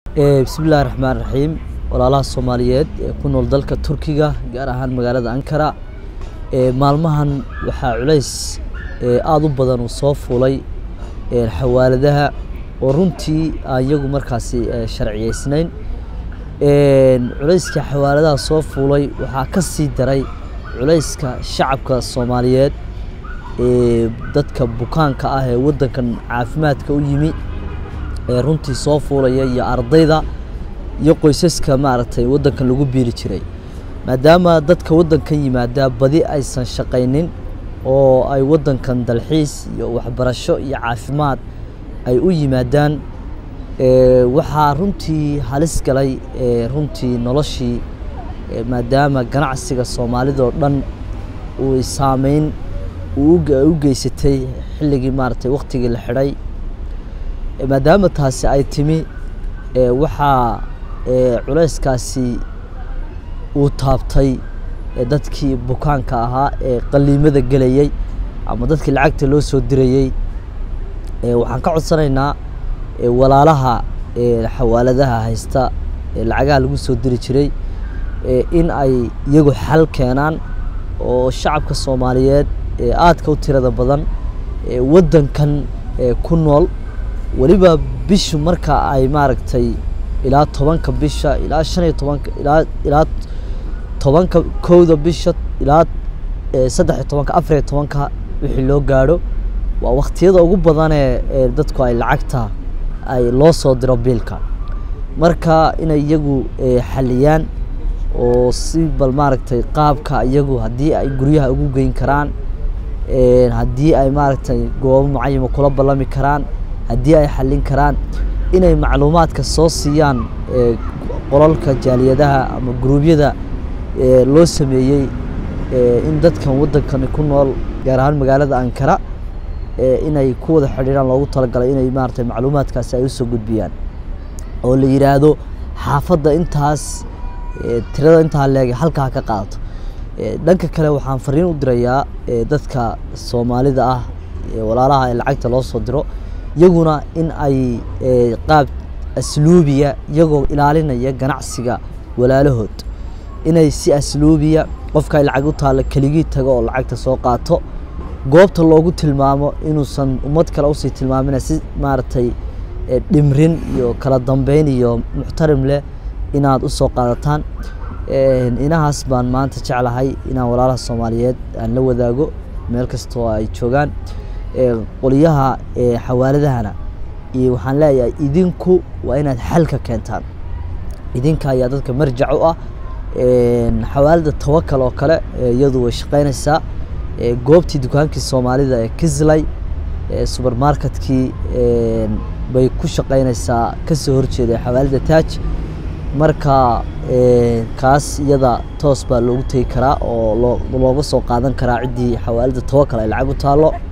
bismillahi raxmaan raxiim walaalaha soomaaliyeed ee ku nool dalka turkiga gaar ahaan magaalada ankara maalmahan waxaa culays aada u badan uu soo fuulay xawaaladaha oo runtii aan iyagu markaasi sharciyeysnayn culayska xawaaladaha soo fuulay waxaa ka sii daray culayska shacabka soomaaliyeed ee dadka bukaanka ah ee waddankan caafimaadka u yimi ee runtii soo fuulaya iyo ardayda iyo qoysaska maaragtay waddankan lagu biiri jiray maadaama dadka waddankan yimaada badi aysan shaqaynin oo ay waddankan dalxiis iyo waxbarasho iyo caafimaad ay u yimaadaan waxaa runtii halis galay runtii noloshii maadaama ganacsiga soomaalida oo dhan uu saameyn u geysatay xilligii maaragtay waktigii la xidhay maadaama taasi ay timi waxaa culayskaasi uu taabtay dadkii bukaanka ahaa ee qaliimada gelayey ama dadkii lacagta loo soo dirayey waxaan ka codsanaynaa walaalaha xawaaladaha haysta lacagaha lagu soo diri jiray in ay iyagu xal keenaan oo shacabka soomaaliyeed ee aadka u tirada badan waddankan ku nool weliba bishu marka ay maaragtay ilaa tobanka bisha ilaa shan iyo tobanka ilaa ilaa tobanka kowda bisha ilaa saddex iyo tobanka afar iyo tobanka wixii loo gaadho waa waktiyada ugu badanee ee dadku ay lacagta ay loo soo diro biilka marka inay iyagu xaliyaan oo si bal maaragtay qaabka iyagu haddii ay guryaha ugu geyn karaan haddii ay maaragtay goobo mucayama kula ballami karaan haddii ay xallin karaan inay macluumaadka soo siiyaan qolalka jaaliyadaha ama guruubyada loo sameeyey in dadkan waddankani ku nool gaar ahaan magaalada ankara inay ku wada xidhiiraan loogu talagalay inay maaragtay macluumaadkaasi ay usoo gudbiyaan oo la yidhaahdo xaafadda intaas tirada intaa leeg halkaa ka qaadato dhanka kale waxaan fariin u dirayaa dadka soomaalida ah walaalaha ee lacagta loo soo diro iyaguna in ay qaab asluubiya iyagoo ilaalinaya ganacsiga walaalahood inay si asluubiya qofka ay lacag u taalla keligii tago oo lacagta soo qaato goobta loogu tilmaamo inuusan ummad kale usii tilmaamina si maaragtay dhimrin iyo kala dambeyn iyo muxtarim leh inaad usoo qaadataan inahaas baan maanta jeclahay inaan walaalaha soomaaliyeed aan la wadaago meel kastoo ay joogaan qoliyaha xawaaladahana iyo waxaan leeyahay idinku waa inaad xalka keentaan idinka ayaa dadka marjac u ah xawaalada tawakal oo kale iyadu way shaqeynaysaa goobtii dukaankii soomaalida ee kislay subermarketkii bay ku shaqeynaysaa kasoo horjeeda xawaalada taaj marka kaas iyada toos baa loogu tegi karaa oo looga soo qaadan karaa ciddii xawaalada tawakal ay lacag u taallo